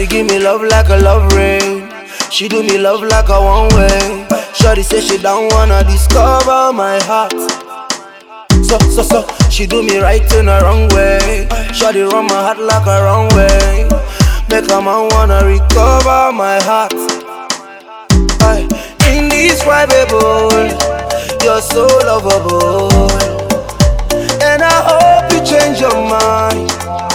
Shorty give me love like a love rain. She do me love like a one way. Shorty say she don't wanna discover my heart. So, so, so, she do me right in the wrong way. Shorty run my heart like a wrong way. Make a man wanna recover my heart. Aye. Indescribable, you're so lovable. And I hope you change your mind.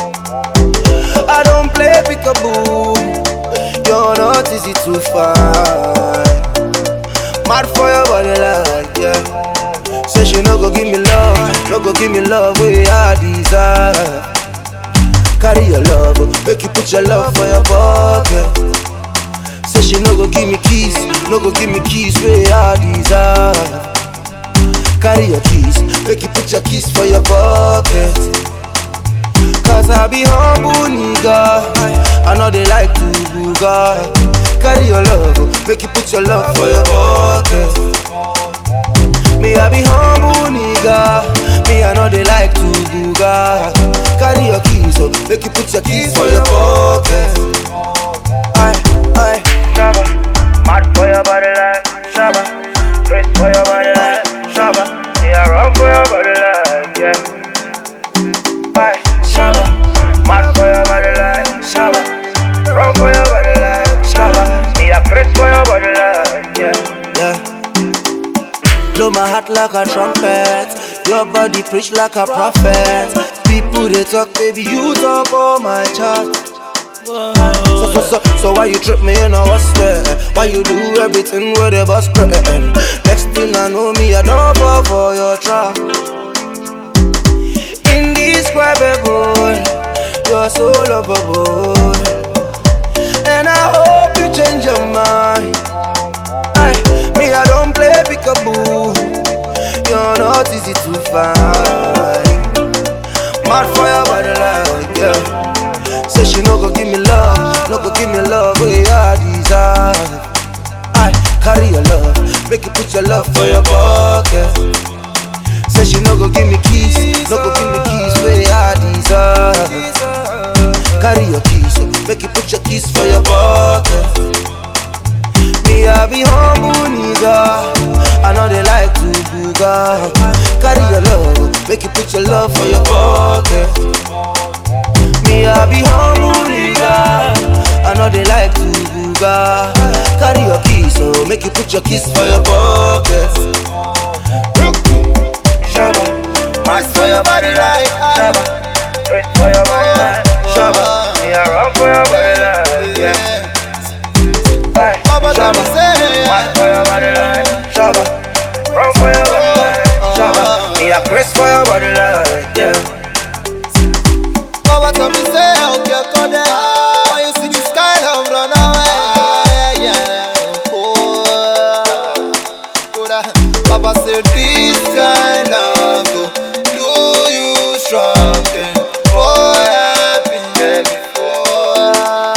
I don't play peekaboo. You're not easy to find. Mad for your body like yeah. Say she no go give me love, no go give me love where I desire. Carry your love, make you put your love for your pocket. Say she no go give me keys, no go give me keys where I desire. Carry your keys, make you put your keys for your pocket. Cause I be humble nigga, I know they like to booga. Carry your love, make you put your love for your pocket. Me I be humble nigga, me I know they like to booga. Carry your keys, so make you put your keys for your pocket. Aye, aye. Shabba, mad for your body like Shabba, crazy for your body like Shabba, yeah, run for your body like yeah. Aye, Shabba, mad for your body like Shabba, run for your body like Shabba, yeah, crazy for your body like yeah. Yeah. Blow my heart like a trumpet. Your body preach like a prophet. People they talk, baby, you talk on my chart. So, so, so, so why you trip me in a what's there? Why you do everything with a bus crack? Next thing I know me, I don't fall for your trap. Indescribable, you're so lovable. And I hope you change your mind. Aye, me, I don't play peekaboo. You're not easy to find. Mad for your body like yeah. Say she no go give me love, no go give me love where I desire. I carry your love, make you put your love for your pocket. Say she no go give me keys, no go give me keys where I desire. Carry your keys, make you put your keys for your pocket. Me I be humble nigga, I know they like to booga. Carry your love, make you put your love for your pocket. Me I be humble nigga, I know they like to booga. Carry your keys, so make you put your keys for your pocket. Shabba, mad for your body like Shabba, crazy for your body like Shabba, yeah, run for your body like yeah. Aye, Baba tell me Shabba, say mad for your body like Shabba, run for your body like Shabba, yeah, crazy for your body like yeah. Baba tell me say out your corner When you see the sky love run away yeah. Oh, Koda. Baba say this kind of go Do you strong and boy I've been there before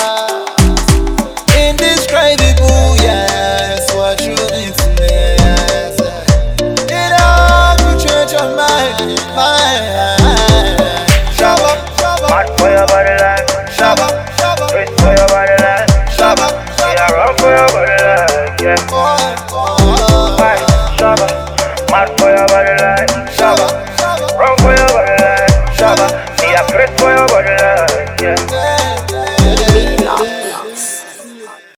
Indescribable yes What you mean to me yes. It all could change your mind, mind. Shabba, shabba, Mad for your body like shabba, shabba, crazy for your body like shabba, yeah, run for your body like yeah. boy, boy. Aye, Shabba, mad for your body like Shabba, Shabba, run for your body like Shabba, yeah, crazy for your body like yeah. yeah.